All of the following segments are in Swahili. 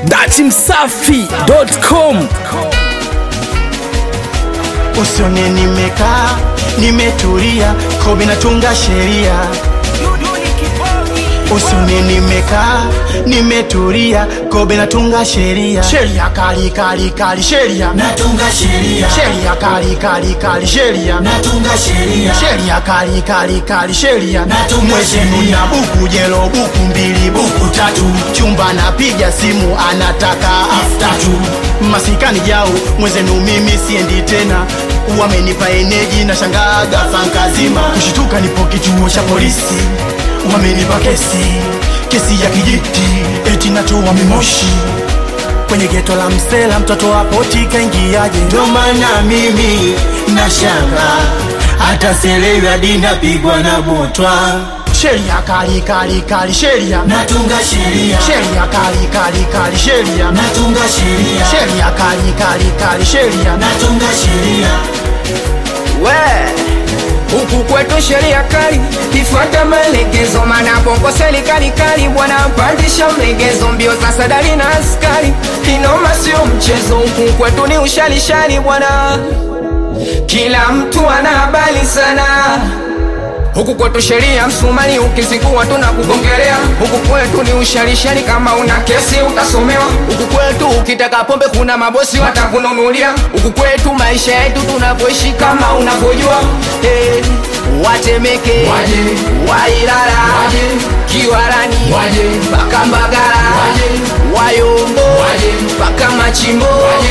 datimsafi.com Usione nimekaa nimetulia, kobe natunga sheria. Usione nimekaa nimetulia, kobe natunga sheria. Sheria kali kali kali, sheria natunga sheria sheria kali kali kali, sheria natunga sheria sheria kali kali kali, sheria Natunga mwezi sheria. nuna buku jelo buku mbili buku tatu, chumba napiga simu anataka after two masikani jao mwezenu mimi siendi tena wamenipa eneji na shangaga fankazima kushituka nipo kituo cha polisi wamenipa kesi kesi ya kijiti eti natoa mimoshi kwenye geto la msela mtoto wa poti kaingiaje ndo maana mimi nashanga hata selewi hadi napigwa na butwa sheria kali kali kali sheria natunga sheria sheria kali kali kali sheria natunga sheria sheria kali kali kali sheria natunga sheria we huku kwetu sheria kali ifuata maelekezo mana bongo serikali kali bwana pandisha mlegezo mbio za sadari na askari inoma sio mchezo huku kwetu ni ushalishali bwana kila mtu ana habari sana huku kwetu sheria msumari ukizingua tunakugongelea huku kwetu ni usharishani kama una kesi utasomewa huku kwetu ukitaka pombe kuna mabosi watakununulia huku kwetu maisha yetu tunavyoishi kama unavyojua hey, watemeke Waje. wailala Waje. kiwarani Waje. mpaka mbagala Waje. wayombo Waje. mpaka machimbo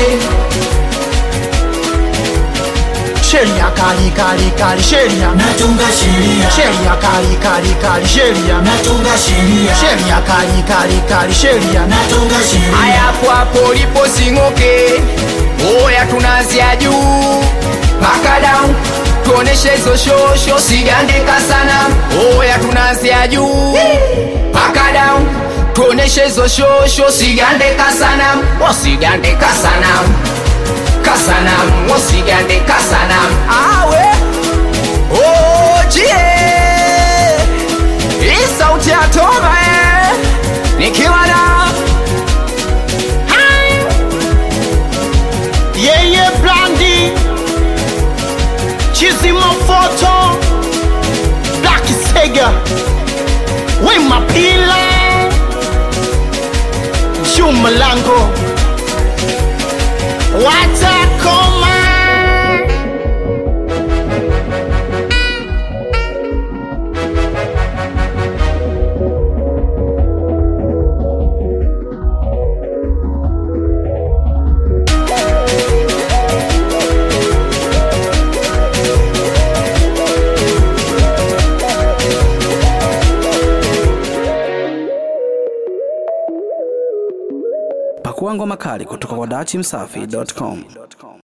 sheria kali kali kali sheria natunga sheria sheria kali kali kali sheria natunga sheria sheria kali kali kaya sheria natunga sheria hayapo hapo lipo sing'oke oya tunazia juu mpaka down tuoneshe hizo shosho sigandika sana oya tunazia juu mpaka down tuoneshe hizo shosho sigandika sana wasigandika sana kasanam wasigandika sana awe ojie hii sauti ya toba eh. nikiwa na yeye blandi chizima foto black sega we mapila jumalango watakoma pakua ngoma kali kutoka kwa datimsafi.com